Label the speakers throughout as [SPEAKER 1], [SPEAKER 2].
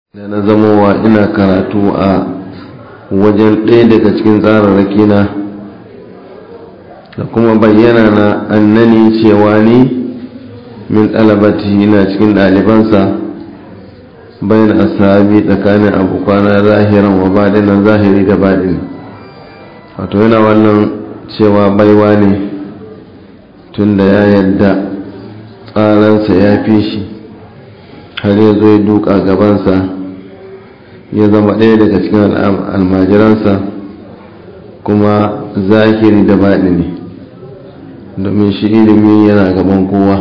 [SPEAKER 1] da na zamowa ina karatu a wajen ɗaya daga cikin tsararraki na da kuma bayyana na annani cewa ni min ɗalabati na cikin ɗalibansa bayan asabi tsakanin abokana zahiran wa baɗinan zahiri da baɗin wato yana wannan cewa baiwa ne tun da ya yadda tsaransa ya fi shi har ya zo ya duka gabansa ya zama ɗaya daga cikin almajiransa kuma zahiri da baɗi ne domin shi ilimi yana gaban kowa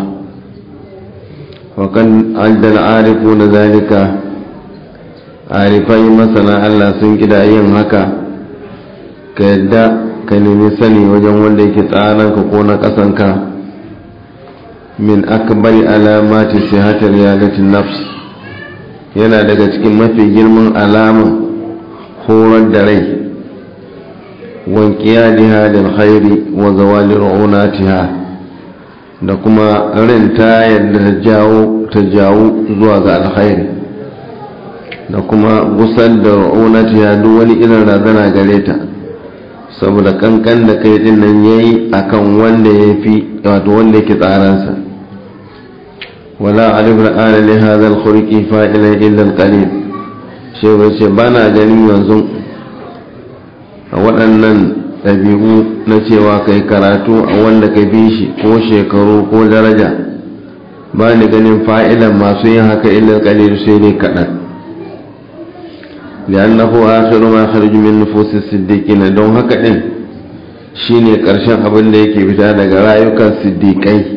[SPEAKER 1] wakan addal arifu na zalika arifai masana Allah sun kida yin haka ka yadda ka nemi sani wajen wanda yake tsaranka ko na ƙasanka min akbari alamati sihatar yadatin nafs yana daga cikin mafi girman alaman horar da rai wankiyadiha da alkhairi wa zawali ru'unatiha da kuma rin ta yadda ta jawo ta jawo zuwa ga alkhairi da kuma gusar da ru'unatiha duk wani irin razana gare ta saboda kankan da kai din nan yayi akan wanda ya fi wato wanda yake tsaransa ولا أعرف الآن لهذا الخلق فائلا إلا القليل shi bai ce ba na ganin yanzu a waɗannan ɗabi'u na cewa kai karatu a wanda ka bi shi ko shekaru ko daraja ba ni ganin fa'ilan masu yin haka ilal qalil sai dai kaɗan li'annahu akhiru ma kharaju min nufusis siddiqina don haka din shine ƙarshen abin da yake fita daga rayukan siddiƙai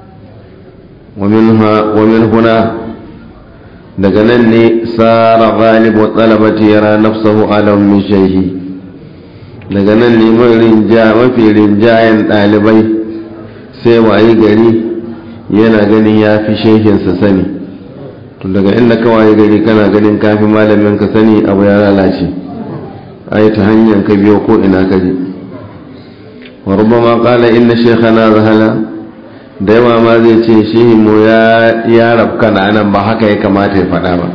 [SPEAKER 1] ومن هنا daga nan ne tsara galibu talabati yara nafsahu alam min shaihi daga nan ne mafi rinjayen ɗalibai sai wayi gari yana ganin ya fi shehinsa sani to daga inda ka wayi gari kana ganin kafi malamin ka sani abu ya lalace ai ta hanyar ka biyo ko ina ka je wa rubama qala inna shaykhana zahala da yawa ma zai ce shi mu ya rabka na nan ba haka ya kamata ya faɗa ba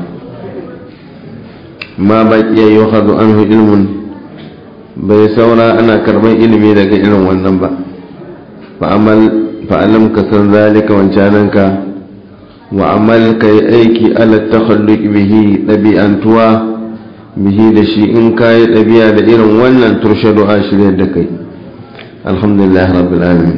[SPEAKER 1] ma baki ya yi hazu an ilmun bai saura ana karɓar ilimi daga irin wannan ba fa'alam ka san zalika wancananka wa amal ka yi aiki ala takhalluk bihi ɗabi'antuwa bihi da shi in ka yi ɗabi'a da irin wannan turshadu a shirya da kai alhamdulillah rabbil alamin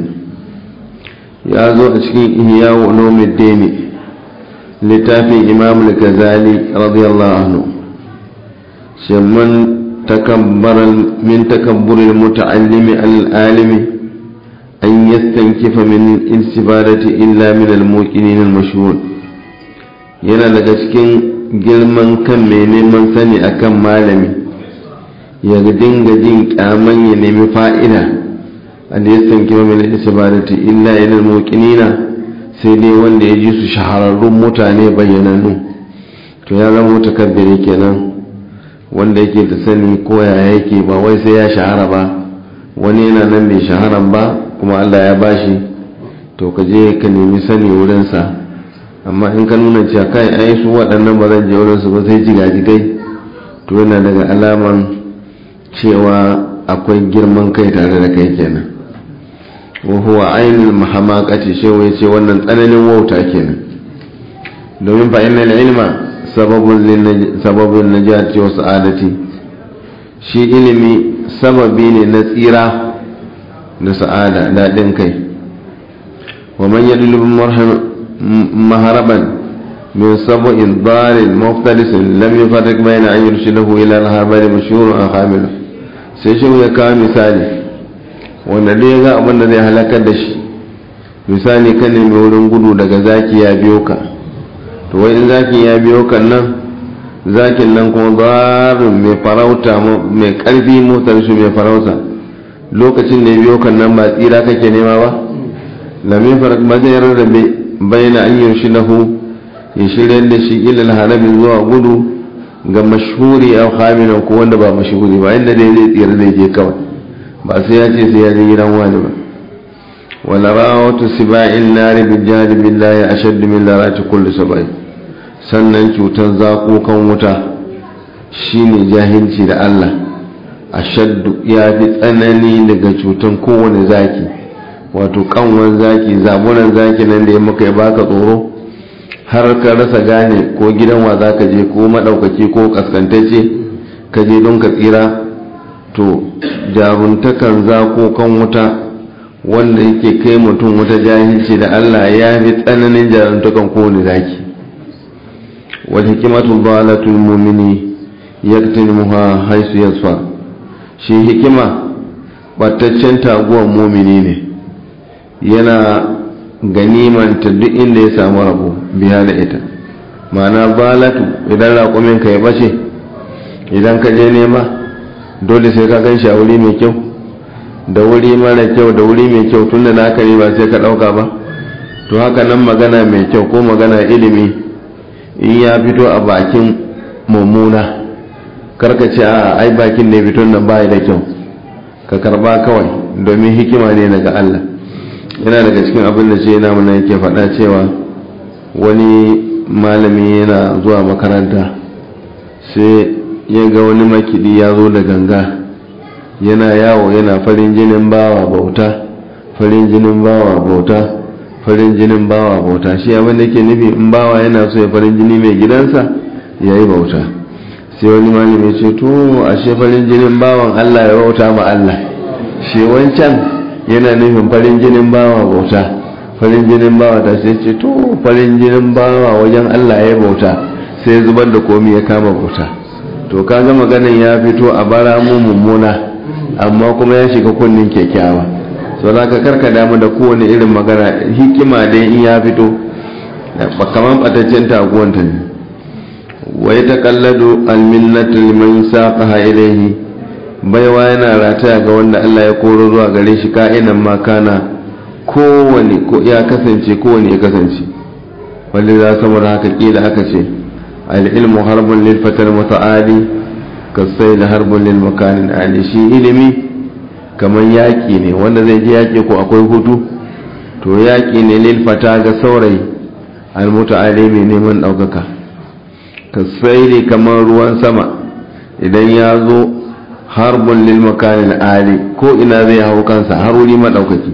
[SPEAKER 1] ya zo a cikin ihya wa ulumuddin littafin imam al-ghazali radiyallahu anhu shemman takabbaran min takabbur al-muta'allimi al-alimi an yastankifa min istibadati illa min al-muqinin al-mashhur yana daga cikin girman kan mai neman sani akan malami ya dinga jin kyaman ya nemi fa'ida an ya sanki min isbadati illa ilal muqinina sai dai wanda ya ji su shahararrun mutane bayyanannu to ya zama mutakabbiri kenan wanda yake da sani ko ya yake ba wai sai ya shahara ba wani yana nan bai shaharan ba kuma Allah ya bashi to ka je ka nemi sani wurinsa amma in ka nuna cewa kai ai su waɗannan ba zan je wurinsu ba sai jigajigai to yana daga alaman cewa akwai girman kai tare da kai kenan wahuwa ainihin mahamakati shewa ya ce wannan tsananin wauta kenan domin fa inna ilma sababin najati wa sa'adati shi ilimi sababi ne na tsira da sa'ada daɗin kai wa man yadlubu maharaban min sabu'in dalil muftalisin lam yufarriq bayna an yurshidahu ila al-habari mashhurun an hamilu sai shi ya kawo misali wanda dai ya ga abin da zai halakar da shi misali kan nemi wurin gudu daga zaki ya biyo ka to wai in zaki ya biyo kan nan zakin nan kuma zarin mai farauta mai karfi motar shi mai farauta lokacin da ya biyo kan nan ba tsira kake nema ba lamin farak ba zai rarrabe bayyana an yi shi lahu ya shirya da shi ilal harabi zuwa gudu ga mashhuri a haminan ko wanda ba mashhuri ba inda dai zai tsira zai je kawai ba sai ya ce sai ya je gidan wani ba wala rawatu siba'in nari bil jari billahi ashaddu min larati kulli sabai sannan cutar zakokan wuta shine jahilci da Allah ashaddu ya fi tsanani daga cutar kowane zaki wato kanwan zaki zabunan zaki nan da ya maka ya baka tsoro har ka rasa gane ko gidan wa za ka je ko maɗaukaki ko kaskantacce ka je don ka tsira to jaruntakan zakokan wuta wanda yake kai mutum wata jahilci da Allah ya fi tsananin jaruntakan kowane zaki wal hikimatu dalatul mu'mini yaktimuha haisu yasfa shi hikima bataccen taguwan mumini ne yana ganimanta duk inda ya samu rabo biya da ita ma'ana balatu idan raƙumin ka ya bace idan ka je nema dole sai ka gan shi a wuri mai kyau da wuri mara kyau da wuri mai kyau tunda naka ne ba sai ka ɗauka ba to haka nan magana mai kyau ko magana ilimi in ya fito a bakin mummuna karka ce a ai bakin ne fito nan baya da kyau ka karba kawai domin hikima ne daga Allah yana daga cikin abin da ce yana mana yake faɗa cewa wani malami yana zuwa makaranta sai ya ga wani makidi ya zo da ganga yana yawo yana farin jinin bawa bauta farin jinin bawa bauta farin jinin bawa bauta shi abin da ke nufi in bawa yana so ya farin jini mai gidansa ya yi bauta sai wani malami ce to ashe farin jinin bawan Allah ya bauta ma Allah shi wancan yana nufin farin jinin bawa bauta farin jinin bawa ta sai ce to farin jinin bawa wajen Allah ya bauta sai zubar da komi ya kama bauta to kaga maganin ya fito a bara mu mummuna amma kuma ya shiga kunnin kyakkyawa so za ka karka damu da kowane irin magana hikima dai in ya fito ba kamar bataccen taguwanta ne wa ya taƙalladu alminnatu liman saqaha ilayhi baiwa yana rataya ga wanda Allah ya koro zuwa gare shi ka'inan ma kana kowane ko ya kasance kowane ya kasance wanda za saboda haka kila aka ce al-ilmu harbun lil fatal muta'ali kasai da harbun lil makanin ali shi ilimi kamar yaƙi ne wanda zai ji yaƙi ko akwai hutu to yaƙi ne lil fata ga saurayi al muta'ali mai neman ɗaukaka kasai ne kamar ruwan sama idan ya zo harbun lil makanin ali ko ina zai hau kansa har wuri maɗaukaki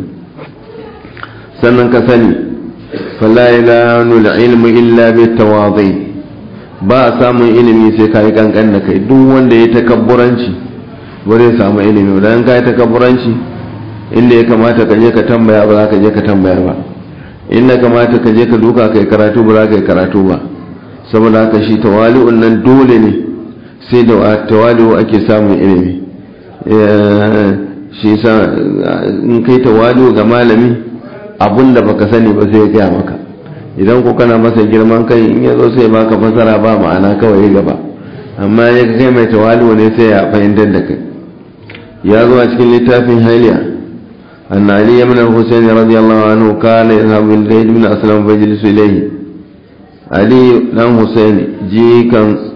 [SPEAKER 1] sannan ka sani fala ilanu ilmu illa bi tawadhi ba a samun ilimi sai ka yi kankan da kai duk wanda ya takabburanci ba zai samu ilimi dan ka yi takabburanci inda ya kamata ka je ka tambaya ba za ka je ka tambaya ba inda kamata ka je ka duka kai karatu ba za ka yi karatu ba saboda haka shi tawali'un nan dole ne sai da tawali'u ake samun ilimi shi sa in kai tawali'u ga malami abun da baka sani ba sai ya gaya maka idan ko kana masa girman kai in ya zo sai baka fasara ba ma'ana kawai gaba amma ya kai mai tawali'u ne sai ya fahimtar da kai ya zo a cikin littafin hailiya أن علي بن الحسين رضي الله عنه كان يذهب الليل من أسلم فيجلس إليه علي بن حسين جيكا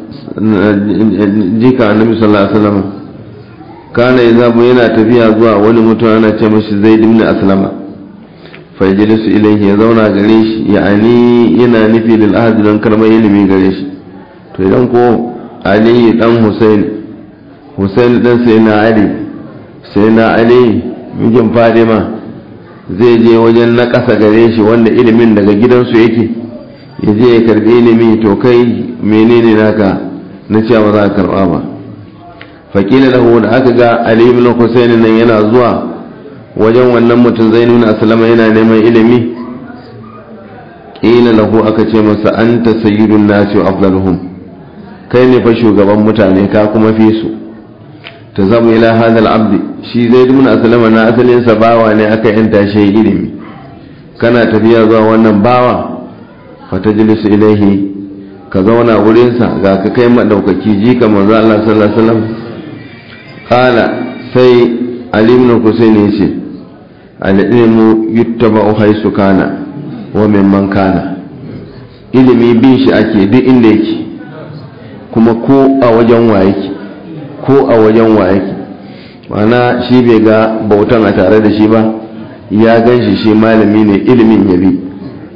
[SPEAKER 1] جيكا النبي صلى الله عليه وسلم كان يذهب ينا تفيا زوا ولي متوانا تمشي زيد بن أسلم فيجلس إليه يزونا قريش يعني ينا نفي للأهد لن كرم يلمي قريش فإذن كو علي بن حسين حسين بن سيدنا علي سيدنا علي mijin fadima zai je wajen na ƙasa gare shi wanda ilimin daga gidansu yake ya je ya karbi ilimi to kai menene naka na cewa ba za ka karba ba faƙila lahu da aka ga ali ibn husayn nan yana zuwa wajen wannan mutum zai nuna asalama yana neman ilimi ƙila lahu aka ce masa anta sayyidun nasi wa afdaluhum kai ne fa shugaban mutane ka kuma fi su ta zama ila hadal abdi shi zai dumuna asalama na asalinsa bawa ne aka yanta shi ilimi kana tafiya zuwa wannan bawa fata jilisu ilaihi ka zauna wurinsa ga ka kai maɗaukaki ji ka manzo Allah sallallahu alaihi wasallam qala sai ali ibn husayn yace al ilmu yuttaba'u haythu kana wa mimman kana ilimi bin shi ake duk inda yake kuma ko a wajen wa yake ko a wajen wa yake mana shi bai ga bautan a tare da shi ba ya gan shi shi malami ne ilimin ya bi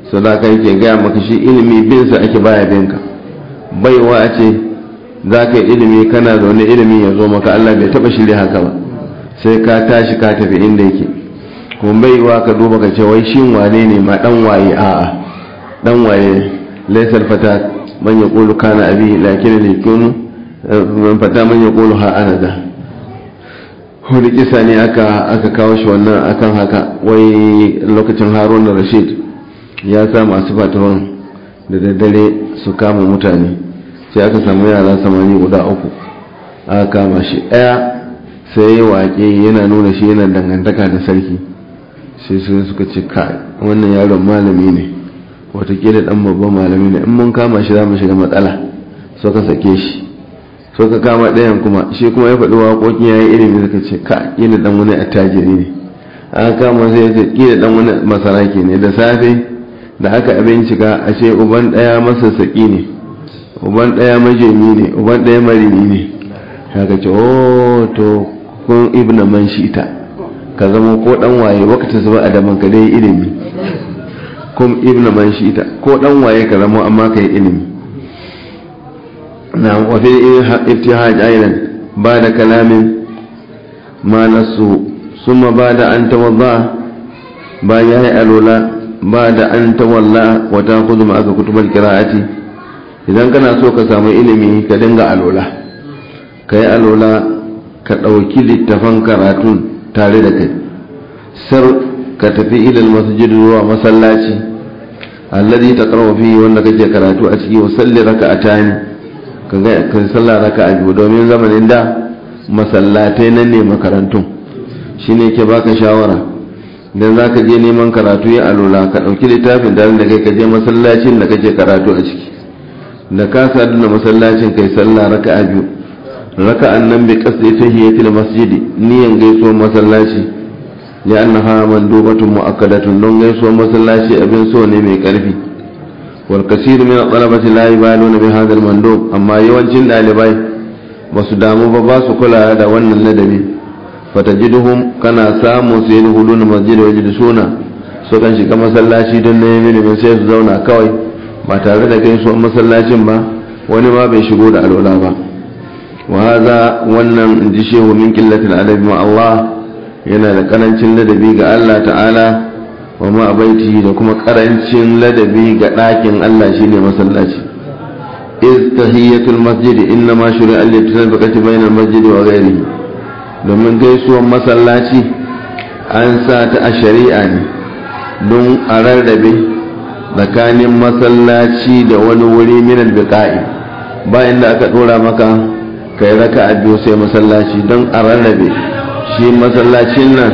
[SPEAKER 1] sadaka yake gaya maka shi ilimi bin sa ake baya binka baiwa a ce za ka yi ilimi kana zaune ilimi ya zo maka Allah bai taba shirya haka ba sai ka tashi ka tafi inda yake kuma baiwa ka duba ka ce wai shin wane ne ma dan waye a'a dan waye laysal fata man yaqulu kana abi lakin yakunu man fata man yaqulu ha ana da wani kisa ne aka aka kawo shi wannan akan haka wai lokacin harun rashid ya sa masu fatawan da daddare su kama mutane sai aka samu yara samani guda uku aka kama shi ɗaya sai ya waƙe yana nuna shi yana dangantaka da sarki sai su suka ce kai wannan yaron malami ne watakila ɗan babban malami ne in mun kama shi za mu shiga matsala so ka sake shi so ka kama ɗayan kuma shi kuma ya faɗi waƙoƙi ya yi ilimi suka ce ka ƙila ɗan wani attajiri ne aka kama sai ya ce ƙila ɗan wani masaraki ne da safe da aka abincika a ce uban ɗaya masassaƙi ne uban ɗaya majemi ne uban ɗaya marini ne haka ce o to kun ibna man shita ka zama ko ɗan waye wakata zuba a daman ka dai ilimi kun ibna man shita ko ɗan waye ka zama amma ka yi ilimi na wafi iftihaj ailan ba da kalamin ma nasu suma ba da an tawadda ba ya yi alola ba da an tawalla wata kudu ma aka kutubar kira'ati idan kana so ka samu ilimi ka dinga alola ka yi alola ka ɗauki littafan karatun tare da kai sar ka tafi ilal masjid zuwa masallaci alladhi taqra'u fihi wanda kake karatu a ciki wa salli raka'atani ka ga ka sallah raka'a biyu domin zamanin da masallatai nan ne makarantun shine ke baka shawara idan za ka je neman karatu ya alola ka ɗauki littafin tare da kai ka je masallacin da kake karatu a ciki da ka sadu da masallacin kai sallah raka'a biyu raka'an nan bi qasdi tahiyatil masjidi niyan gaisuwar masallaci ya annaha mandubatun mu'akkadatun don gaisuwar masallaci abin so ne mai karfi wal kasir min talabati la yabaluna bi hadha al mandub amma yawancin dalibai ba su damu ba ba su kula da wannan ladabi fatajiduhum kana samu su yi hulun masjid wa suna so kan shiga masallaci don neman ilimin sai su zauna kawai ba tare da gaisuwar masallacin ba wani ma bai shigo da alwala ba wa haza wannan in ji shehu min qillatil adabi ma Allah yana da karancin ladabi ga Allah ta'ala wa ma baiti da kuma karancin ladabi ga ɗakin Allah shine masallaci iz tahiyatul masjid inna ma shuri'a litasabaqati bainal masjid wa ghayrihi domin gaisuwar masallaci an sa ta a shari'a ne don a rarrabe tsakanin masallaci da wani wuri minal biqa'i bayan da aka dora maka kai raka a biyu sai masallaci don a rarrabe shi masallacin nan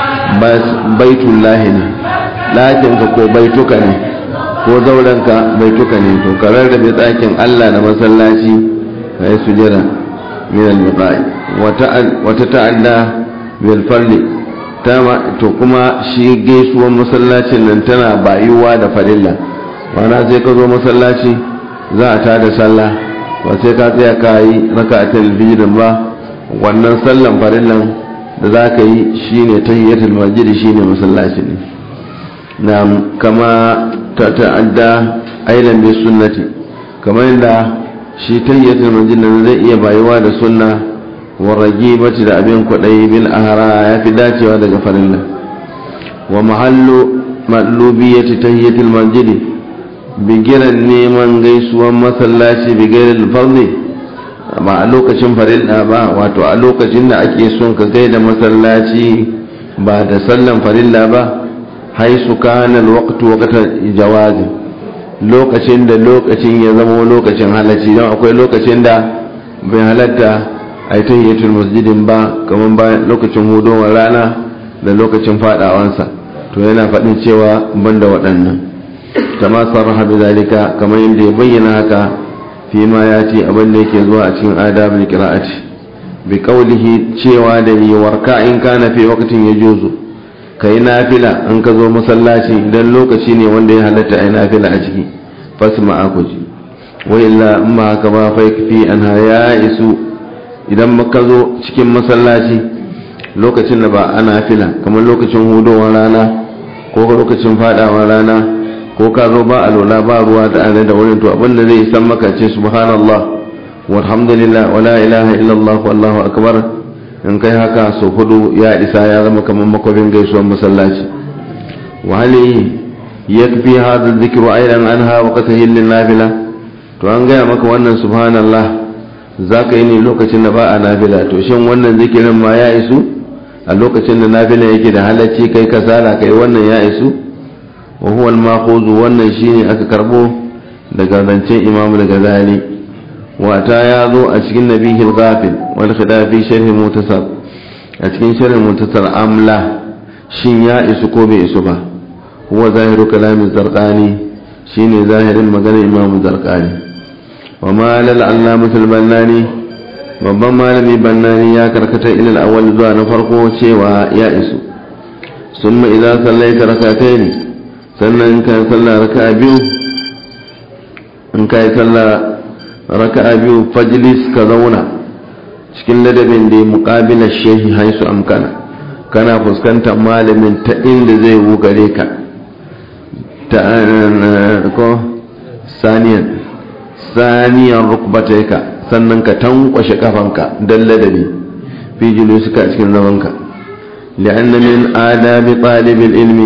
[SPEAKER 1] baitullahi ne ɗakinka ko baituka ne ko zaurenka baituka ne to ka rarrabe ɗakin allah da masallaci ka yi sujada minal biqa'i wata ta'adda bil farli to kuma shi gaisuwar masallacin nan tana bayuwa da farilla wana sai ka zo masallaci za a tada sallah ba sai ka tsaya ka yi raka a talabijin ba wannan sallan farillan da za ka yi shine tahiyatul masjid shine masallaci ne na kama ta ta'adda aidan bi sunnati kamar yadda shi tahiyatul masjid nan zai iya bayuwa da sunna warragibati da abin kwaɗayi bil ahara ya fi dacewa daga farilla wa mahallu matlubiyyati tahiyatul masjidi bigiran neman gaisuwan masallaci bigiran farli ba a lokacin farilla ba wato a lokacin da ake son ka gaida masallaci ba da sallan farilla ba haisu kana alwaqtu waqtan jawazi lokacin da lokacin ya zama lokacin halacci don akwai lokacin da bai halatta a yi tahiyyatul masjidin ba kamar bayan lokacin hudowar rana da lokacin fadawansa to yana faɗin cewa banda waɗannan kama sarraha bi zalika kamar yadda ya bayyana haka fi ma ya ce abin da yake zuwa a cikin adabul qira'ati bi qawlihi cewa da yi warka in kana fi waqtin yajuzu kai nafila an ka zo masallaci idan lokaci ne wanda ya halatta ai nafila a ciki fasma akuji wa illa amma haka ba fa fi anha ya isu idan maka zo cikin masallaci lokacin da ba ana fila kamar lokacin hudowar rana ko lokacin fadawar rana ko ka zo ba alola ba ruwa da ana da wurin to abin da zai san maka ce subhanallah walhamdulillah wala ilaha illallah wallahu akbar in kai haka so hudu ya isa ya zama kamar makwabin gaisuwar masallaci wa hali yakfi hadha dhikru aidan anha wa qatahil lin nafila to an gaya maka wannan subhanallah zaka yi ne lokacin da ba a nafila to shin wannan zikirin ma ya isu a lokacin da nafila yake da halacci kai kasala kai wannan ya isu wa huwa al wannan shine aka karbo daga zancen imamu daga zali wata ya zo a cikin nabihil ghafil wal khidafi sharhi mutasar a cikin sharhi mutasar amla shin ya isu ko bai isu ba huwa zahiru kalamin zarqani shine zahirin maganar imamu zarqani wa ma lal allamatul bannani babban malami bannani ya karkata ilal awwal zuwa na farko cewa ya isu summa idza sallaita rak'atayn sannan ka sallah raka'a biyu in ka yi sallah raka'a biyu fajlis ka zauna cikin ladabin da muqabila shehi haisu amkana kana fuskantar malamin ta inda zai wugare ka ta ko saniyan saniyan rukbataika sannan ka tankwashe kafanka don ladabi fi suka cikin zamanka li'anna min adabi talibin ilmi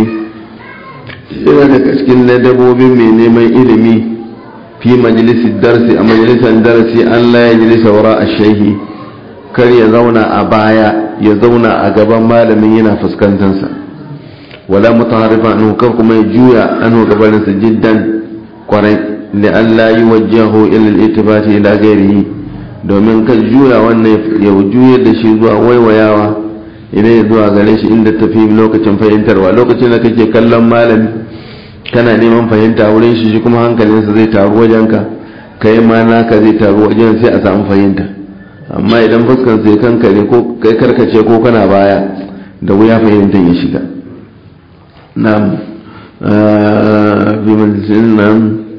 [SPEAKER 1] yana daga cikin ladabobin mai neman ilimi fi majalisar darsi a majalisar darsi Allah ya jilisa wara a shehi kar ya zauna a baya ya zauna a gaban malamin yana fuskantarsa wala mutaharrifa anhu kar kuma ya juya anhu gabaninsa jiddan kwarai da Allah yi wajahu ila al-ittifati ila ghairihi domin kan juya wannan ya juyar da shi zuwa waiwayawa idan ya zuwa gare shi inda tafi lokacin fahimtarwa lokacin da kake kallon malami kana neman fahimta wurin shi shi kuma hankalinsa zai taru wajenka kai ma naka zai taru wajen sai a samu fahimta amma idan fuskan sai kankare ko kai karkace ko kana baya da wuya fahimtar ya shiga na'am bi majalisin nan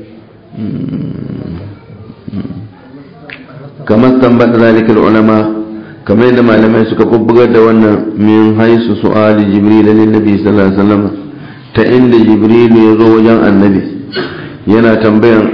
[SPEAKER 1] kamar tambar zalikal ulama kamar yadda malamai suka bubbugar da wannan min haisu su'ali jibril lin nabi sallallahu alaihi wasallam ta inda jibril ya zo wajen annabi yana tambayan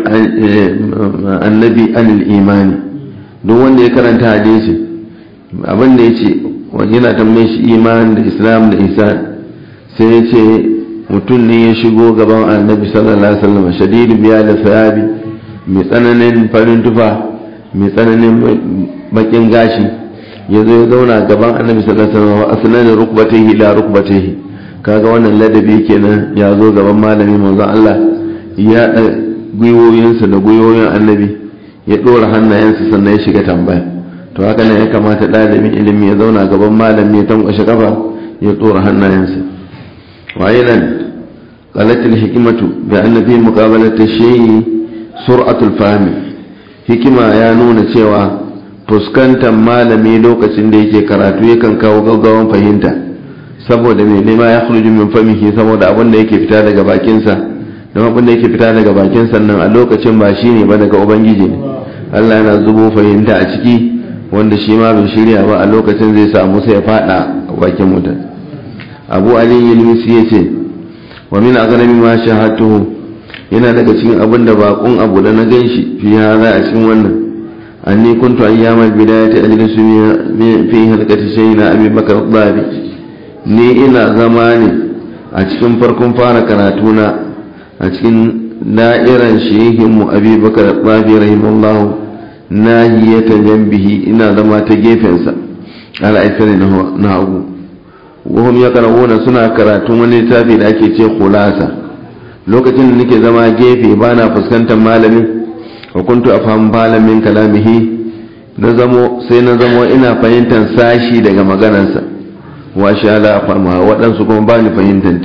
[SPEAKER 1] annabi anil imani duk wanda ya karanta hadisi abin da yace yana tambayin shi iman da islam da ihsan sai ya ce mutum ne ya shigo gaban annabi sallallahu alaihi wasallam shadidu biya da sayabi mai tsananin farin tufa mai tsananin bakin gashi ya zo ya zauna gaban annabi sallallahu alaihi wasallam asnanin rukbatihi la rukbatihi kaga wannan ladabi kenan ya zo gaban malami manzon Allah ya da gwiwoyinsa da gwiwoyin annabi ya dora hannayensa sannan ya shiga tambaya to haka ne ya kamata ɗalibin ilimi ya zauna gaban malami ya tankwashe kafa ya dora hannayensa waye nan قالت الحكمة بأن في مقابلة الشيء سرعة الفهم حكمة ya nuna cewa. fuskantar malami lokacin da yake karatu yakan kawo gaggawan fahimta saboda mai nema ya khruju min famihi saboda abin da yake fita daga bakinsa don abin da yake fita daga bakinsa nan a lokacin ba shi ne ba daga ubangiji ne Allah yana zubo fahimta a ciki wanda shi ma bai shirya ba a lokacin zai samu sai ya fada a bakin mutum abu ali ilmisi ya ce wa min aghnami ma shahatuhu yana daga cikin abin da bakon abu da na ganshi fi hada a cikin wannan أني كنت أيام البداية أجلس في هلكة سيدنا أبي بكر الضابي ni ina zama ne a cikin farkon fara karatuna a cikin da'iran shehinmu abubakar tsafi rahimallahu nahiyata jambihi ina zama ta gefensa al'aisari na hagu wahum ya karawuna suna karatun wani littafi da ake ce kulasa lokacin da nake zama gefe ba na fuskantar malami wa kuntu afhamu balan min kalamihi na zamo sai na zamo ina fahimtar sashi daga maganarsa wa sha la afhamuha waɗansu kuma ba ni fahimtanta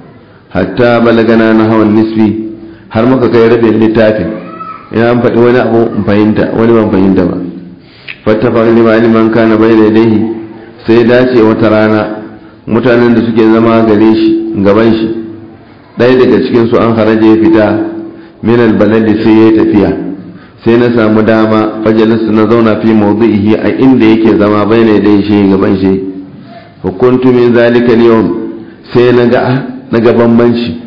[SPEAKER 1] hatta balagana na hawan nisfi har muka kai rabin littafin ina an faɗi wani abu in fahimta wani ban fahimta ba fattafa lima liman kana bai daidai sai dace wata rana mutanen da suke zama gare shi gaban shi ɗaya daga cikin su an haraje ya fita min albaladi sai ya tafiya sai na samu dama fajalisu na zauna fi mawdu'ihi a inda yake zama bai ne dai shi gaban shi hukuntu min zalika yawm sai na ga na ga bambanci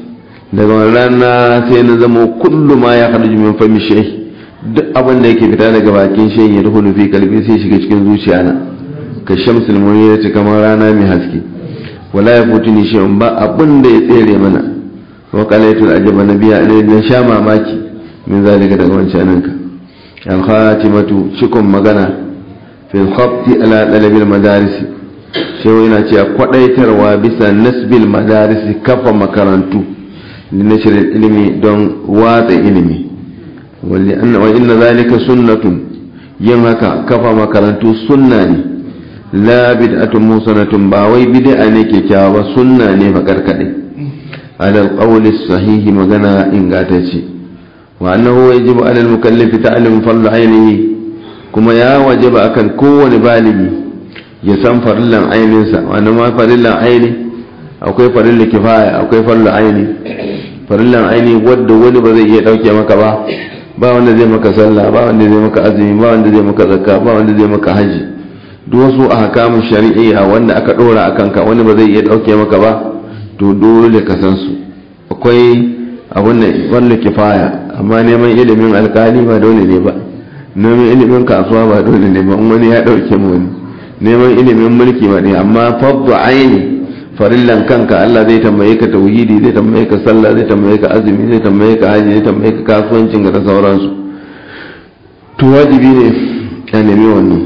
[SPEAKER 1] daga rana sai na zama kullu ma ya haɗu min fami shehi duk abin da yake fita daga bakin shehi ya dukulu fi kalbi sai shiga cikin zuciya na ka shamsul munira ce kamar rana mai haske wala ya futu ni shehun ba abin da ya tsere mana wa qalaitul ajaba nabiya ne na sha mamaki min zalika daga wancan ka al khatimatu shikon magana fil khabti ala dalabil madarisi shehu yana cewa kwadaitarwa bisa nasbil madarisi kafa makarantu لنشر العلم دون واضع علمي وإن, وإن ذلك سنة ينهك كفى مكرنتو سنة لا بدعة موسنة باوي بدعة كتاب سنة فكركدي على القول الصحيح مغنى إنغاتشي وأنه يجب على المكلف تعلم فرض عينه كما يا وجب أكن كون بالغي يسان فرلا عينه وأنا ما فرلا عيني akwai farilla kifaya akwai farilla aini farillan aini wadda wani ba zai iya dauke maka ba ba wanda zai maka sallah ba wanda zai maka azumi ba wanda zai maka zakka ba wanda zai maka haji duk wasu ahkamun shari'a wanda aka dora akan ka wani ba zai iya dauke maka ba to dole ka san su akwai abun da farilla kifaya amma neman ilimin alkali ba dole ne ba neman ilimin kasuwa ba dole ne ba wani ya dauke mu wani neman ilimin mulki ba ne amma faddu aini farillan kanka Allah zai tambaye ka tauhidi zai tambaye ka sallah zai tambaye ka azumi zai tambaye ka haji zai tambaye ka kasuwancin ka da sauransu to wajibi ne ka nemi wannan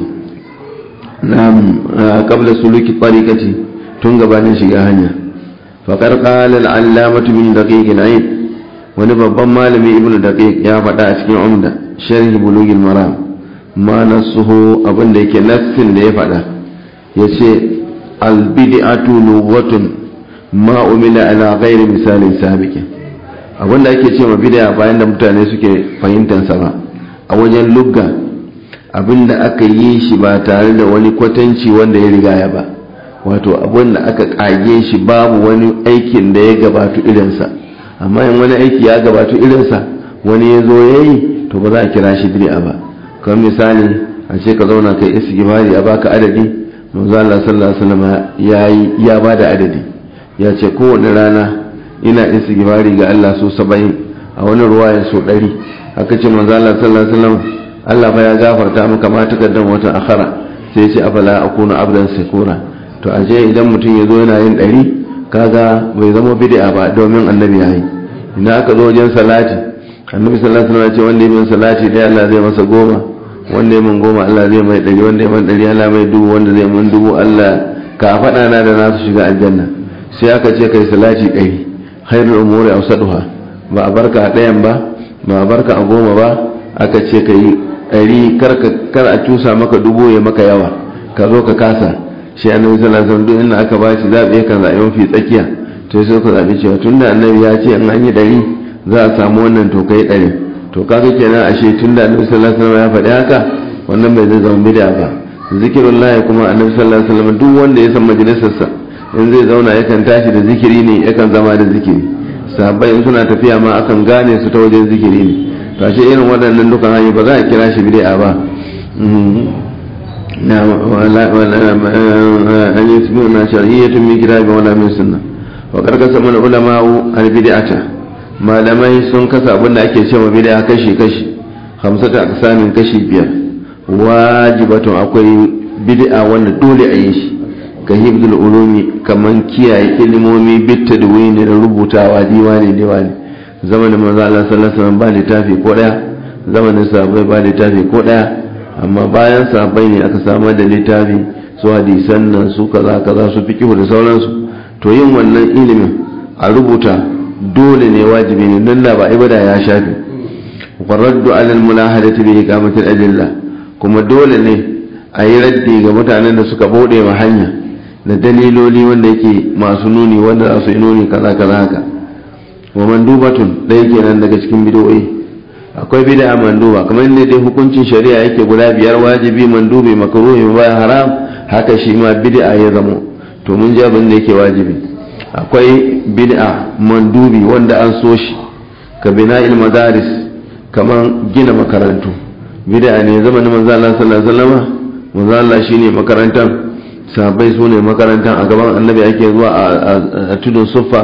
[SPEAKER 1] na'am qabla suluki tariqati tun gabanin shiga hanya faqad qala al-allamatu min daqiq al-aid wani babban malami ibnu daqiq ya faɗa a cikin umda sharhi bulugil maram ma nasuhu abinda yake nassin da ya faɗa yace albid'atu lughatun ma umila ala ghairi misalin sabiqin abinda ake ce ma bid'a bayan da mutane suke fahimtar sa ba a wajen lugga abinda aka yi shi ba tare da wani kwatanci wanda ya riga ya ba wato abinda aka kage shi babu wani aikin da ya gabatu irinsa amma in wani aiki ya gabatu irinsa wani ya zo ya yi to ba za a kira shi bid'a ba kamar misali a ce ka zauna kai istighfari a baka adadi manzo Allah sallallahu alaihi wasallam yayi ya bada adadi ya ce kowane rana ina istighfari ga Allah so 70 a wani ruwaya so 100 haka ce manzo Allah sallallahu alaihi wasallam Allah fa ya gafarta maka ma takaddan wata akhara sai ce afala akunu abdan sakura to aje idan mutum ya zo yana yin 100 kaga bai zama bid'a ba domin annabi yayi idan aka zo wajen salati annabi sallallahu alaihi wasallam ya ce wanda ya salati dai Allah zai masa goma wanda ya mun goma Allah zai mai ɗari wanda ya man ɗari Allah mai dubu wanda zai mun dubu Allah ka faɗa na da nasu shiga aljanna sai aka ce kai salati ɗari khairul umuri awsaduha ba a barka a ɗayan ba ba a barka a goma ba aka ce ka yi ɗari kar a cusa maka dubu ya maka yawa ka zo ka kasa shi annabi sallallahu alaihi wasallam duk inda aka bashi zaɓi kan zaɓi mafi tsakiya to sai ku zaɓi cewa tunda annabi ya ce in an yi ɗari za a samu wannan to kai ɗari to kaga kenan ashe tun da annabi sallallahu alaihi wasallam ya faɗi haka wannan bai zai zama bid'a ba zikirullahi kuma annabi sallallahu alaihi wasallam duk wanda ya san majalisarsa in zai zauna yakan tashi da zikiri ne yakan zama da zikiri sahabbai in suna tafiya ma akan gane su ta wajen zikiri ne to ashe irin waɗannan dukan hanyoyi ba za a kira shi bid'a ba na wala wala an yasmuna shar'iyyatun min kitabi wala min sunnah wa karkasa mana ulama'u al-bid'ata malamai sun kasa abinda ake cewa bid'a kashi kashi hamsata aksamin kashi biyar wajibatun akwai bid'a wanda dole a yi shi ka hibdul ulumi kaman kiyaye ilimomi bitta da wani da rubutawa diwani diwani zamanin manzo Allah sallallahu alaihi wasallam ba littafi ko daya zamanin sahabbai ba littafi ko daya amma bayan sahabbai ne aka samar da littafi su hadisan nan su kaza kaza su fiqhu da sauransu to yin wannan ilimin a rubuta dole ne wajibi ne don ba ibada ya shafi warraddu alal mulahadati bi iqamatil adilla kuma dole ne a yi raddi ga mutanen da suka bude ma hanya da daliloli wanda yake masu nuni wanda za su yi nuni kaza kaza haka wa mandubatun ɗaya kenan daga cikin bid'o'i akwai bid'a manduba kamar ne dai hukuncin shari'a yake guda biyar wajibi mandubi makruhi ba haram haka shi ma bid'a ya zamo to mun ji abin da yake wajibi akwai bid'a mandubi wanda an so shi ka bina'il madaris kamar gina makarantu bid'a ne zamanin manzo Allah sallallahu alaihi wasallam manzo Allah shine makarantan sahabbai su ne makarantan a gaban annabi ake zuwa a tudun suffa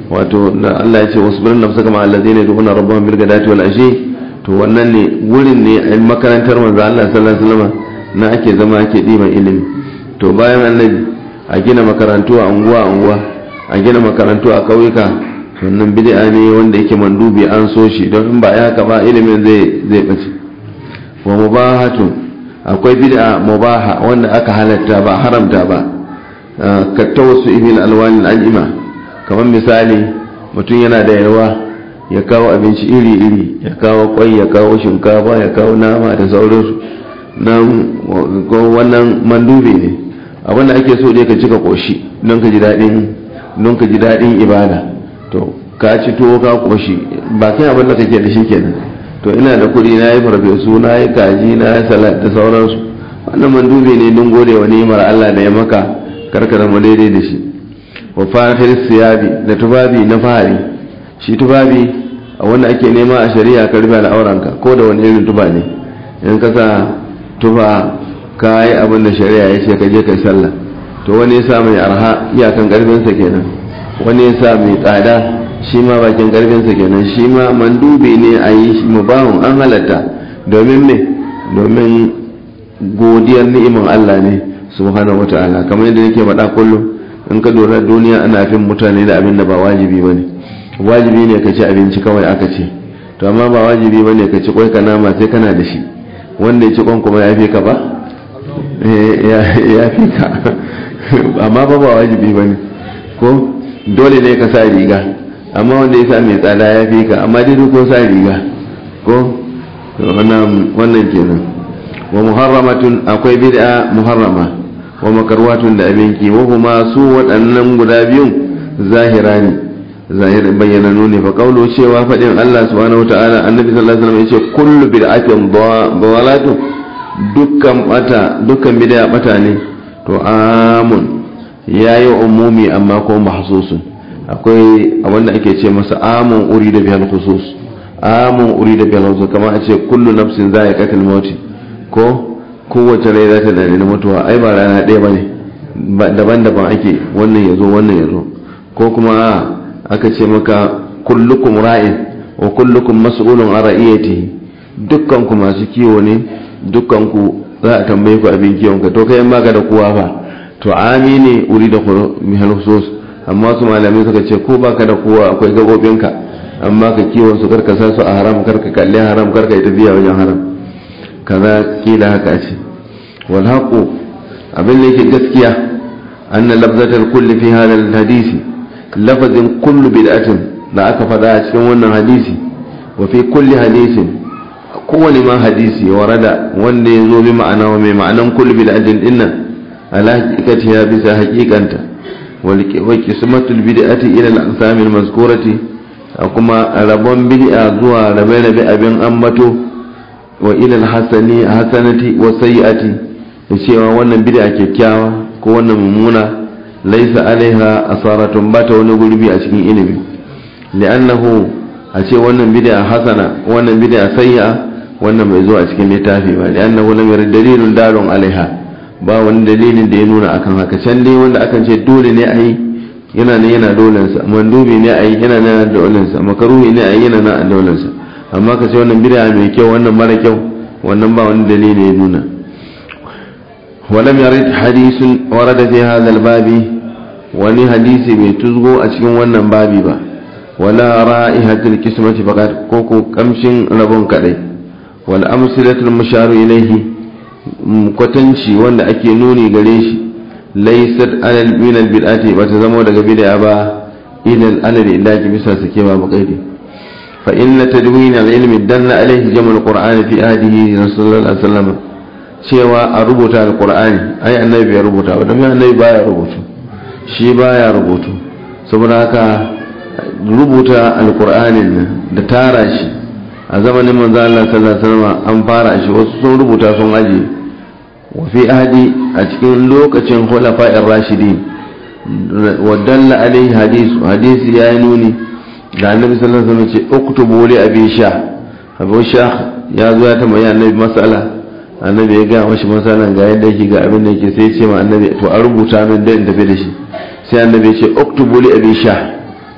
[SPEAKER 1] wato da Allah ya ce wasbir nafsaka ma allazina yad'una rabbahum bil ghadati wal ashi to wannan ne wurin ne a makarantar manzo Allah sallallahu alaihi wasallam na ake zama ake diban ilimi to bayan annabi a gina makarantu a unguwa unguwa a gina makarantu a kauyuka wannan bid'a ne wanda yake mandubi an so shi don in ba ya haka ba ilimin zai zai bace wa mubahatu akwai bid'a mubaha wanda aka halatta ba haramta ba ka tawassu ibil alwani al'ima kamar misali mutum yana da yawa ya kawo abinci iri-iri ya kawo kwai ya kawo shinkafa ya kawo nama da sauransu nan wannan mandubi ne abinda ake so dai ka cika koshi don ka ji daɗin don ka ji daɗin ibada to ka ci tuwo ka koshi ba kai abin da kake da shi kenan to ina da kuɗi na yi farfesu na yi kaji na yi salat da sauransu wannan mandubi ne don gode wa ni'imar Allah da ya maka karkara mu daidai da shi wa fahir siyabi da tubabi na fahari shi tubabi a wanda ake nema a shari'a ka rufe al'auranka ko da wani irin tuba ne in ka sa tuba ka yi abin da shari'a ya ce ka je kai sallah to wani ya sa mai arha iyakan karfinsa kenan wani ya sa mai tsada shi ma bakin karfinsa kenan shi ma mandubi ne a yi mubahun an halatta domin me domin godiyar ni'imar Allah ne subhanahu wata'ala kamar yadda nake faɗa kullum in ka lura duniya ana fin mutane da abin da ba wajibi bane wajibi ne ka ci abinci kawai aka ce to amma ba wajibi bane ka ci kwai ka nama sai kana da shi wanda ya ci kwan kuma ya fi ka ba ya fi ka amma ba ba wajibi bane ko dole ne ka sa riga amma wanda ya sa mai tsada ya fi ka amma dai ko sa riga ko wannan kenan wa muharramatun akwai bid'a muharrama wa makarwatun da abinki wa kuma su waɗannan guda biyun zahira ne zahir bayyana ne fa kaulu cewa faɗin Allah subhanahu wataala annabi sallallahu alaihi wasallam yace kullu bid'atin dawalatu dukkan bata dukkan bid'a bata ne to amun yayi umumi amma ko mahsusun akwai abinda ake ce masa amun urida bihal khusus amun urida bihal khusus kamar a ce kullu nafsin za'iqatul maut ko kowace rai za ta dane mutuwa ai ba rana ɗaya ba ne daban-daban ake wannan ya zo wannan ya zo ko kuma aka ce maka kullukum ra'in wa kullukum mas'ulun an ra'iyatihi dukkan ku masu kiwo ne dukkan ku za a tambaye ku abin kiwon ka to kai in baka da kowa fa to ami ne uri da mihal husus amma su malamai suka ce ko baka da kowa akwai gabobinka amma ka kiwon su karka sa su a haram karka kalli haram karka yi tafiya wajen haram kaza kila haka ce wal haqu abin da yake gaskiya anna labzatal kulli fi hadha al hadisi lafazin kullu bid'atin da aka faɗa a cikin wannan hadisi wa fi kulli hadisin kowane ma hadisi warada wanda ya zo bi ma'ana wa mai ma'anan kullu bid'atin dinnan ala haqiqati ya bisa haqiqanta wa qismatul bid'ati ila al aqsam al mazkurati kuma rabon bid'a zuwa rabe-rabe abin ambato wa ilal hasani hasanati wa sayyi'ati da cewa wannan bid'a kyakkyawa ko wannan mummuna laisa alaiha asaratun bata wani gurbi a cikin ilimi li'annahu a ce wannan bid'a hasana wannan bid'a sayyi'a wannan bai zo a cikin littafi ba li'annahu lam yarid dalilun dalun alaiha ba wani dalilin da ya nuna akan haka can dai wanda akan ce dole ne a yi yana ne yana dolensa mandubi ne a yi yana ne yana dolensa makaruhi ne a yi yana na dolensa amma ka ce wannan bid'a mai kyau wannan mara kyau wannan ba wani dalili ya nuna ولم يرد حديث ورد في هذا الباب wani hadisi bai tuzgo a cikin wannan babi ba wala ra'ihatul kismati faqat ko ko kamshin rabon kadai wal amsilatul musharu ilayhi kwatanci wanda ake nuni gare shi laysat alal min al bid'ati ba ta zama daga bid'a ba idan alal ilaji bisa sake ba buƙaiti فإن تدوين العلم دل عليه جمع القرآن في آده رسول الله صلى الله عليه وسلم cewa a rubuta alkur'ani ai annabi ya rubuta ba don annabi baya rubutu shi baya rubutu saboda haka rubuta alkur'anin nan da tara shi a zamanin manzo Allah sallallahu alaihi wasallam an fara shi wasu sun rubuta sun aje wa fi ahdi a cikin lokacin khulafa'ir rashidin wa dalla alaihi hadisu hadisi ya yi nuni da annabi sallallahu alaihi wasallam ce uktubu li abi sha abu sha ya zo ya tambayi annabi mas'ala annabi ya ga mashi masalan ga yadda yake ga abin da yake sai ce ma annabi to a rubuta min da in tafi da shi sai annabi ya ce uktubu li abi sha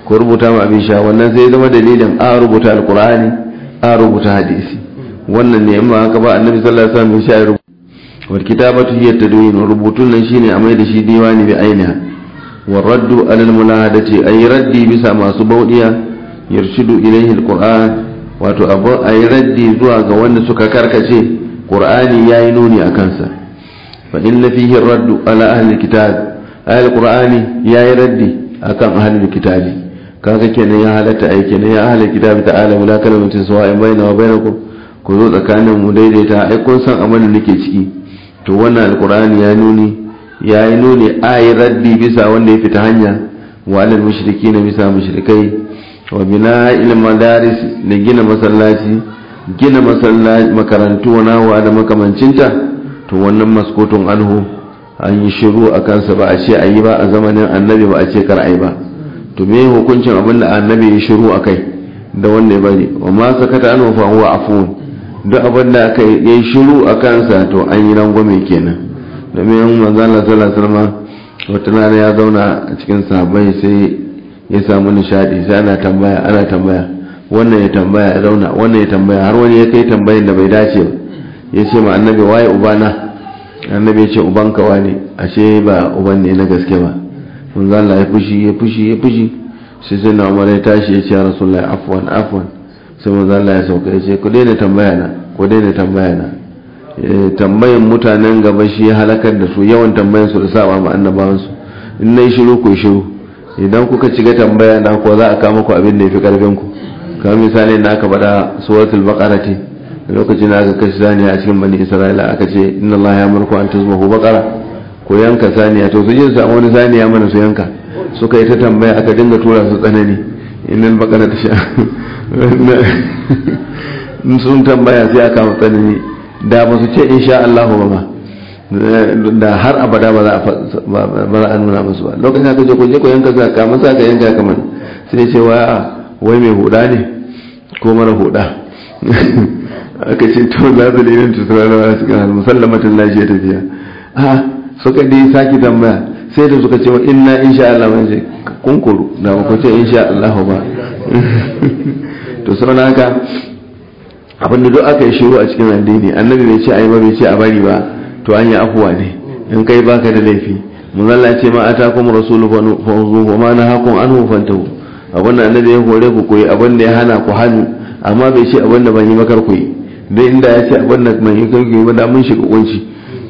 [SPEAKER 1] ko rubuta ma abin sha wannan sai zama dalilin a rubuta alkur'ani a rubuta hadisi wannan ne amma haka ba annabi sallallahu alaihi wasallam ya rubuta wal kitabatu hiya tadwin rubutun nan shine a mai da shi diwani bi ainiha wa raddu ala al mulahadati ay raddi bisa masu baudiya yarshidu ilayhi al qur'an wato abu ay raddi zuwa ga wanda suka karkace qur'ani yayi nuni akan sa fa inna fihi raddu ala ahli al kitab ay al qur'ani yayi raddi akan ahli al kitabi kaga kenan ya halatta ai kenan ya ahli al kitabi ta'ala wala kalmatin sawa'in baina wa bainakum ku zo tsakanin mu daidaita ai kun san abin da nake ciki to wannan alkur'ani ya nuni ya yi nuni a yi raddi bisa wanda ya fita hanya wa alal mushriki na bisa mushrikai wa bina ilm madaris da gina masallaci gina masallaci makarantu wa nawa da makamancinta to wannan maskotun anhu an yi shiru a kansa ba a ce a yi ba a zamanin annabi ba a ce kar a yi ba to me hukuncin abin da annabi ya shiru a kai da wanda ya bari wa ma sakata anhu fa huwa afun duk abin da aka yi shiru a kansa to an yi rangwame kenan domin manzana sallallahu wata rana ya zauna a cikin sahabbai sai ya samu nishadi sai ana tambaya ana tambaya wannan ya tambaya ya zauna wannan ya tambaya har wani ya kai tambayin da bai dace ba ya ce ma annabi waye ubana annabi ya ce ubanka wane ashe ba uban ne na gaske ba manzana ya fushi ya fushi ya fushi sai sai na umar ya tashi ya ce ya rasulullahi afwan afwan sai manzo Allah ya sauka ya ce ku daina tambaya na ku daina tambaya na tambayan mutanen gaba shi ya halakar da su yawan tambayan su da saba ma annabawan su in nayi shiru ku shiru idan kuka ciga tambaya na ko za a kama ku abin da yafi karfin ku kamar misali na aka bada suratul baqara ce lokacin da aka kashi saniya a cikin bani isra'ila aka ce inna Allah ya murku an tuzbahu baqara ko yanka saniya to su je su samu wani saniya mana su yanka suka yi ta tambaya aka dinga tura su tsanani innal baqara ta sha sun tambaya sai aka tsanani da ba su ce insha Allah ba ma da har abada ba za a nuna musu ba lokacin aka ce ku je ku yanka sa ka masa ka yanka kamar sai ce wa wai mai huda ne ko mara huda aka ce to za su linin tutura da wasu kan musallamatin lafiya tafiya a suka dai saki tambaya sai da suka ce wa inna insha Allah mai ce kunkuru da ba ku ce insha Allah ba to sau haka abinda duk aka yi shiru a cikin addini annabi bai ce a yi ba bai ce a bari ba to an yi afuwa ne in kai baka da laifi muzalla ce ma ata kuma rasulu fa zuhu wa ma na hakun an hufantahu abin da annabi ya hore ku koyi abin da ya hana ku hannu amma bai ce abin da ban yi makar ku yi dai inda ya ce abin da ban yi kar ku yi ba da mun shiga kunci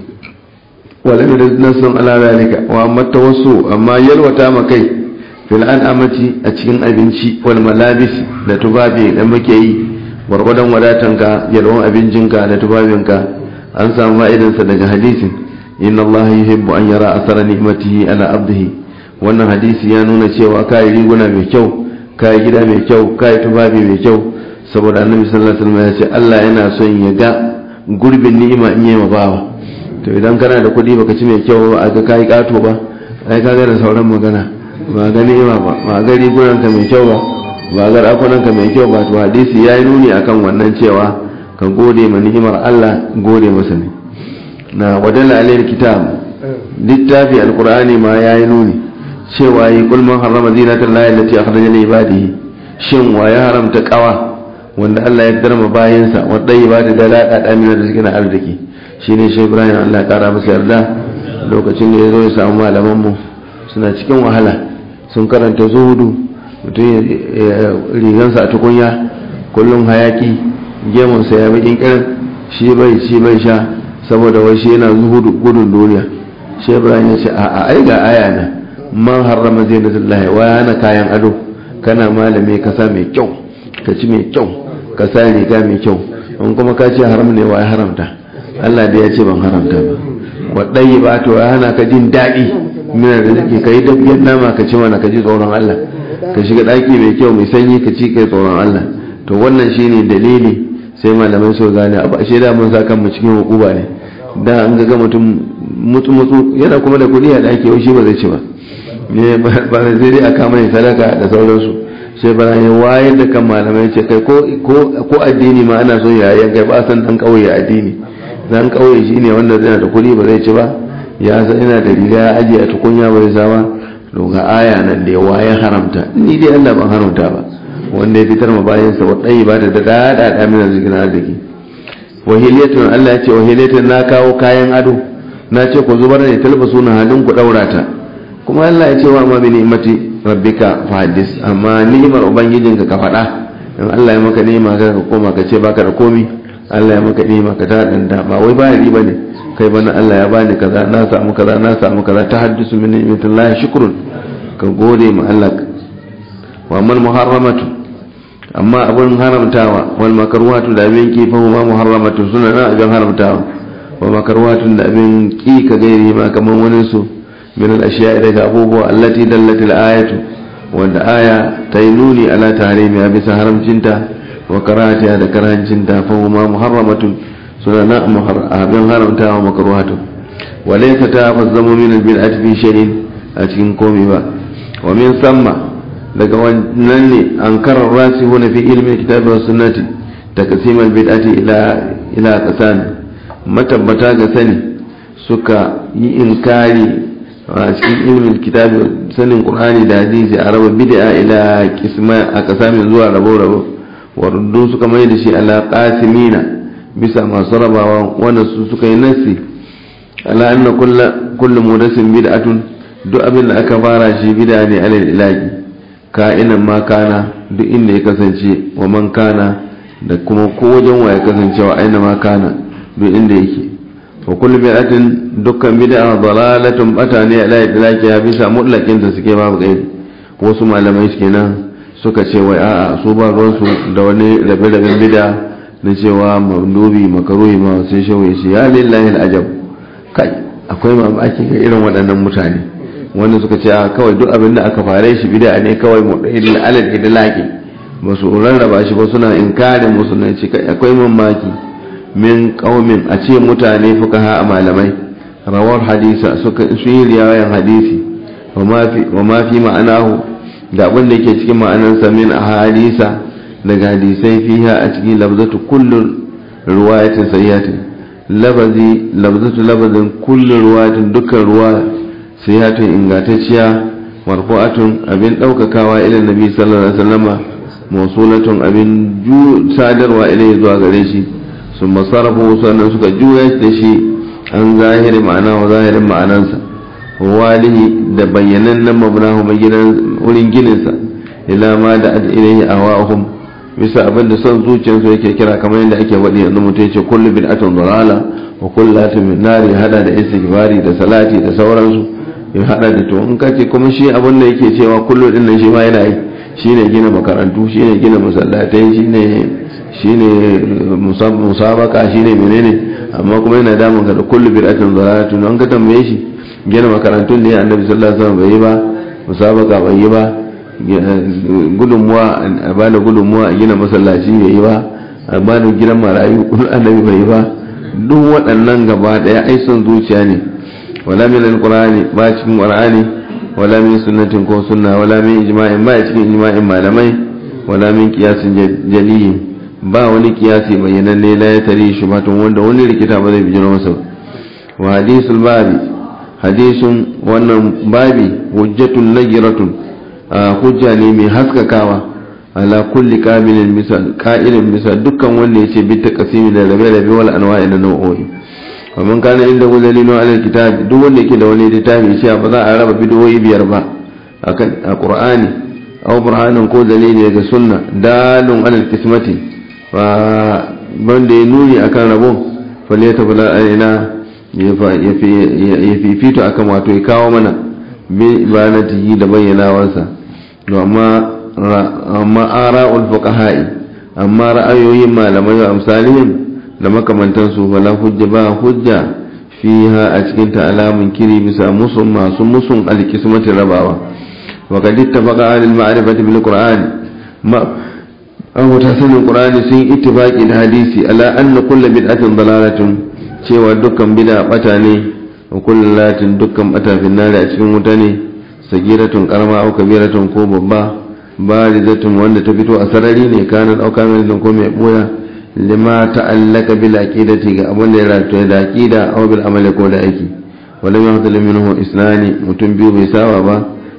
[SPEAKER 1] wala da nasun ala zalika wa amma tawassu amma yalwata ma kai fil an'amati a cikin abinci wal malabis da tufafi da muke yi gwargwadon wadatanka yalwan abincinka da tufafinka an samu fa'idansa daga hadisin inna allaha yuhibbu an yara asara ni'matihi ala abdihi wannan hadisi ya nuna cewa kai riguna mai kyau kai gida mai kyau kai tufafi mai kyau saboda annabi sallallahu alaihi wasallam ya ce Allah yana son ya ga gurbin ni'ima in yayi bawa to idan kana da kuɗi baka ci mai kyau ba ga kai kato ba ai ka ga da sauran magana ba ga ni'ima ba ba ga rigunanka mai kyau ba ba ga rakunanka mai kyau ba to hadisi ya yi nuni akan wannan cewa ka gode ma ni'imar Allah gode masa ne na wadalla alayhi kitab littafi alqur'ani ma ya yi nuni cewa yi kul man harrama zinatan lahi allati akhraja li ibadihi shin wa ya haramta kawa wanda Allah ya darma bayansa wadda ba ta da lada damina da suke na arziki shine shi Ibrahim Allah ya kara masa yarda lokacin da ya zo ya samu malaman mu suna cikin wahala sun karanta zuhudu mutum rigansa a tukunya kullum hayaki gemunsa ya bakin kirin shi bai shi bai sha saboda wai shi yana zuhudu gudun duniya shi ibrahim ya ce a'a ai ga aya na man harrama zinatullahi wa yana kayan ado kana malami ka sa mai kyau ka ci mai kyau ka sa riga mai kyau in kuma ka ce haram ne wa ya haramta Allah da ya ce ban haramta ba wadai ba to ya hana ka jin daɗi mina da zake ka yi dabbiyar nama ka ci mana ka ji tsoron Allah ka shiga ɗaki mai kyau mai sanyi ka ci kai tsoron Allah to wannan shine dalili sai malamai so gane abu ashe da mun sa kan mu cikin hukuma ne da an ga mutum mutu mutu yana kuma da kuɗi a ɗaki wai shi ba zai ci ba ne ba sai dai a kama ne sadaka da sauransu sai ba ya wayar da kan malamai ce kai ko addini ma ana so ya yanka ba san dan kauye addini dan kauye shine wanda zai da kuɗi ba zai ci ba ya san yana da riga ya ajiye a tukunya bai sa ba to ga aya nan da yawa ya haramta ni dai Allah ban haramta ba wanda ya fitar ma bayan sa wadai ba da da da da min zikin arziki wahiliyatun Allah ya ce wahiliyatun na kawo kayan ado na ce ku zubar da talbasu na halin ku daura ta kuma Allah ya ce wa ma bi ni'mati rabbika fahaddis amma ni'imar ubangijinka ka faɗa in Allah ya maka ni'ima ka koma ka ce baka da komi Allah ya maka ni'ima ka ta danda ba wai ba riba ne kai bana Allah ya bani kaza na samu kaza na samu kaza ta haddisu min ni'matillahi shukrun ka gode ma Allah wa man muharramatu amma abun haramtawa wal makruhatu da abin ki fa ma muharramatu suna na abin haramtawa wa makruhatu da abin ki ka gairi ma kaman wani su min al ashiya daga abubuwa allati dallat al ayatu wanda aya ta yi nuni ala tahrimi bisa haramcinta wa karatiya da karancinta fa ma muharramatu suna na abin haramtawa makaruhatu walaisa ta fazzamu min albid'ati fi shay'in a cikin komai ba wa min samma daga wannan ne an karar rasihuna fi ilmin kitabi was sunnati taqsim albid'ati ila ila qasan matabbata ga sani suka yi inkari a cikin ilmin kitabi sanin qur'ani da hadisi a raba bid'a ila qisma a qasamin zuwa rabo rabo wa ruddu suka mai da shi ala qasimina bisa masu rabawa wanda su suka yi nasi ala anna kullu mudasin bid'atun duk abin da aka fara shi bid'a ne alal ilahi ka'inan ma kana duk inda ya kasance wa man kana da kuma ko wajen wa ya kasance wa aina ma kana duk inda yake wa kullu bid'atin dukkan bid'a dalalatun bata ne ala ilahi ya bisa mutlaqin da suke babu gairi wasu malamai kenan suka ce wai a'a su ba ruwansu da wani rabe-raben bid'a na cewa mandubi makaruhi ma sai shawai shi ya lillahi al'ajab kai akwai mamaki ga irin waɗannan mutane wanda suka ce kawai duk abin da aka fare shi bida ne kawai mudailil alal idlaqi ba su rarraba shi ba suna inkarin musulunci kai akwai mamaki min qaumin a ce mutane fukaha a malamai rawar hadisa suka su yi riwayan hadisi wa ma fi ma'anahu da abin da yake cikin ma'anarsa min ahadisa daga hadisai fiha a cikin labzatu kullun ruwayatin sayyatin lafazi labzatu labazin kullun ruwayatin dukkan ruwa sayyatin ingantacciya marfu'atun abin daukakawa ila nabi sallallahu alaihi wasallama mawsulatun abin ju sadarwa ilai zuwa gare shi sun masarafu sannan suka juya da shi an zahiri ma'ana wa zahirin ma'anansa walihi da bayyanannen mabnahu mai wurin gininsa ila ma da ilaihi awahum bisa abin da son zuciyarsu yake kira kamar yadda ake waɗi yanzu mutum ya ce kullu bid'atun dalala wa kullu latin min nari hada da istighfari da salati da sauransu ya hada da to in ka ce kuma shi abin da yake cewa kullu din nan shi ma yana yi shine gina makarantu shine gina masallatai shine shine musabaka shine menene amma kuma yana damun ka da kullu bid'atun dalalatun an ka tambaye shi gina makarantun ne annabi sallallahu alaihi wasallam bai yi ba musabaka bai yi ba gudunmuwa a bada gudunmuwa a gina masallaci bai yi ba a bada gidan marayu annabi bai yi ba duk waɗannan gaba ɗaya ai son zuciya ne wala min alqur'ani ba cikin qur'ani wala min sunnatin ko sunna wala min ijma'in ba cikin ijma'in malamai wala min qiyasin jaliyin ba wani kiyasi bayyananne la ya tare shi batun wanda wani rikita ba zai bijiro masa wa hadisul babi hadisun wannan babi hujjatun nagiratun hujja ne mai haskakawa ala kulli kamilin misal ka'ilin misal dukkan wanda yace bi ta kasimi da rabe rabe wal anwa'i na nau'o'i wa man kana inda dalilun ala kitab duk wanda yake da wani littafi cewa ba za a raba bidiyoyi biyar ba akan alqur'ani aw burhanan ko dalili daga sunna dalun ala kismati wa banda ya nuni akan rabo faleta bala alaina ya fifito akan wato ya kawo mana bi banatihi da bayyanawarsa amma ara'ul fuqaha'i amma ra'ayoyin malamai wa amsalihim da makamantansu wala hujja ba hujja fiha a cikin ta alamun kiri bisa musun masu musun alkismatin rabawa wa kad ittafaqa alil ma'rifati bil qur'ani ma aw ta sanin qur'ani sun ittifaqi da hadisi ala anna kullu bid'atin dalalatun cewa dukkan bid'a bata ne wa kullu latin dukkan bata fi nari a cikin wuta ne sagiratun karama au kabiratun ko babba barizatun wanda ta fito a sarari ne kana dauka mai ko mai boya lima ta'allaka bil aqidati ga abin da ya rataye da aqida aw bil amali ko da aiki walam yahsul minhu isnani mutum biyu bai sawa ba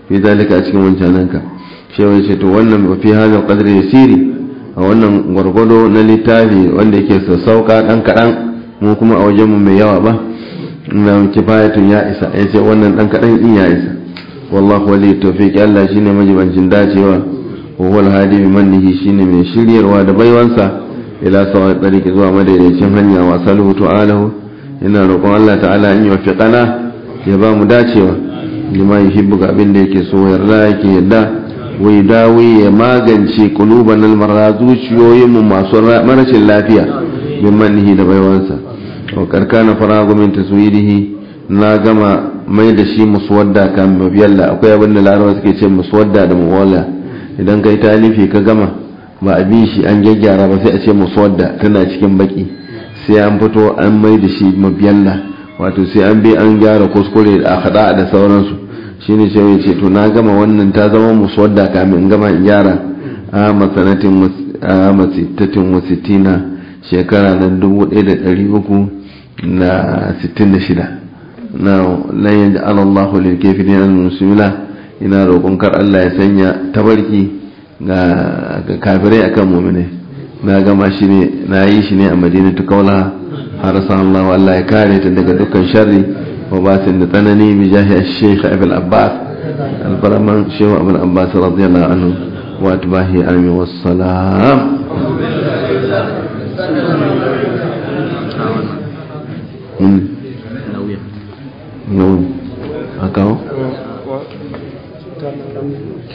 [SPEAKER 1] fi zalika a cikin wancananka shewa ce to wannan ba fi hadal qadri yasiri a wannan gwargwado na littafi wanda yake sassauka dan kadan mu kuma a wajenmu mai yawa ba na kifayatun ya isa ya ce wannan dan kadan din ya isa wallahu wali tawfiqi Allah shine majibancin dacewa wa huwa al-hadi bi mannihi shine mai shiryarwa da baiwansa ila sawa tsariki zuwa madaidaicin hanya wa saluhu ta'alahu ina roƙon Allah ta'ala in yuwaffiqana ya ba mu dacewa lima yuhibbu ga abin da yake so yarda yake yadda wai dawi ya magance kuluban almarra zuciyoyin mu masu marashin lafiya bin mannihi da baiwansa wa karkana faragu min taswirihi na gama mai da shi muswadda kan mabiyalla akwai abin da larabawa suke ce muswadda da muwalla idan kai talifi ka gama ba a bi shi an gyaggyara ba sai a ce muswadda tana cikin baki sai an fito an mai da shi mabiyalla wato sai an bi an gyara kuskure da hada da sauransu shine sai ya ce to na gama wannan ta zama muswadda kamin gama in gyara a masanatin a masittatin wasittina shekara na dubu ɗaya da ɗari uku na sittin da shida na lan yaj'al Allahu lil kafirin al-muslimina ina roƙon kar Allah ya sanya tabarki ga kafirai akan mu'mini na gama shi ne na yi shi ne a madinatu kaula har san Allah Allah ya kare ta daga dukkan sharri wa basin da tsanani bi jahi Sheikh Abdul Abbas al-Baraman Sheikh Abdul Abbas radiyallahu anhu wa atbahi amin wassalam nauyi a kawo